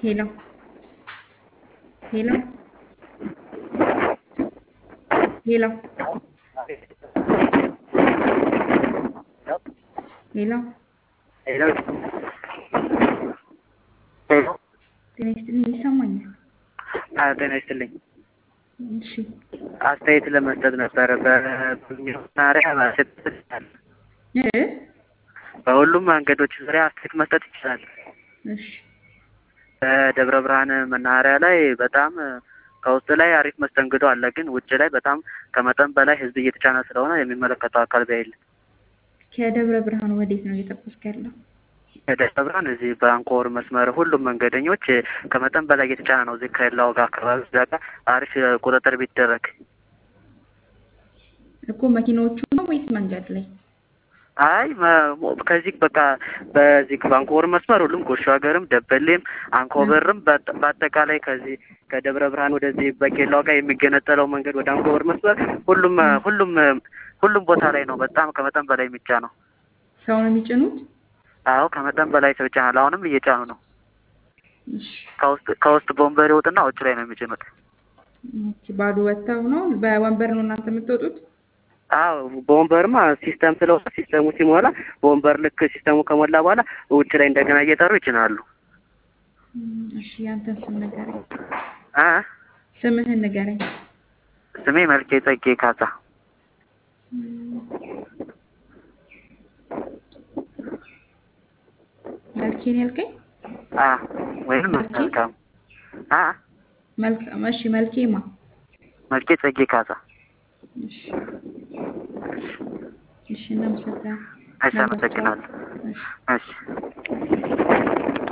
Hello. Hello. Hello. ሄሎ ሄሎ ሄሎ ጤና ይስጥልኝ ይሰማኛል። አዎ ጤና ይስጥልኝ። እሺ አስተያየት ለመስጠት ነበረ። በመናሪያ ማሰጥ ይችላል። እ በሁሉም መንገዶች ዙሪያ አስተያየት መስጠት ይችላል። እሺ በደብረ ብርሃን መናኸሪያ ላይ በጣም ከውስጥ ላይ አሪፍ መስተንግዶ አለ፣ ግን ውጭ ላይ በጣም ከመጠን በላይ ሕዝብ እየተጫነ ስለሆነ የሚመለከተው አካል ቢያይልን። ከደብረ ብርሃን ወዴት ነው እየጠበስክ ያለው? ከደብረ ብርሃን እዚህ በአንኮር መስመር ሁሉም መንገደኞች ከመጠን በላይ እየተጫነ ነው። እዚህ ከሌላው ጋር አካባቢ እዛ ጋር አሪፍ ቁጥጥር ቢደረግ እኮ መኪናዎቹ ነው ወይስ መንገድ ላይ? አይ መ- ከዚህ በቃ በዚህ ባንኮር መስመር ሁሉም ጎሾ ሀገርም ደበሌም አንኮበርም በአጠ- በአጠቃላይ ከዚህ ከደብረ ብርሃን ወደዚህ በኬላው ጋር የሚገነጠለው መንገድ ወደ አንኮበር መስመር ሁሉም ሁሉም ሁሉም ቦታ ላይ ነው። በጣም ከመጠን በላይ የሚጫነው። ሰው ነው የሚጭኑት? አዎ ከመጠን በላይ ሰው ይጫናል። አሁንም እየጫኑ ነው። እሺ ከውስጥ ከውስጥ ቦምበር ይወጥና ውጭ ላይ ነው የሚጭኑት። ኦኬ፣ ባዶ ወጥተው ነው በወንበር ነው እናንተ የምትወጡት? አዎ በወንበርማ ሲስተም ስለሆነ ሲስተሙ ሲሞላ በወንበር ልክ ሲስተሙ ከሞላ በኋላ ውጭ ላይ እንደገና እየጠሩ ይጭናሉ። እም፣ እሺ ያንተን ስም ንገረኝ። አ ስምህን ንገረኝ። ስሜ መልኬ ጸጌ ካሳ። እም፣ መልኬን ያልከኝ? አ ወይም መልኬ? መልካም አ መልካም። እሺ መልኬማ? መልኬ ጸጌ ካሳ። እሺ እሺ፣ እናመሰግናለን። እሺ አመሰግናለሁ። እሺ እሺ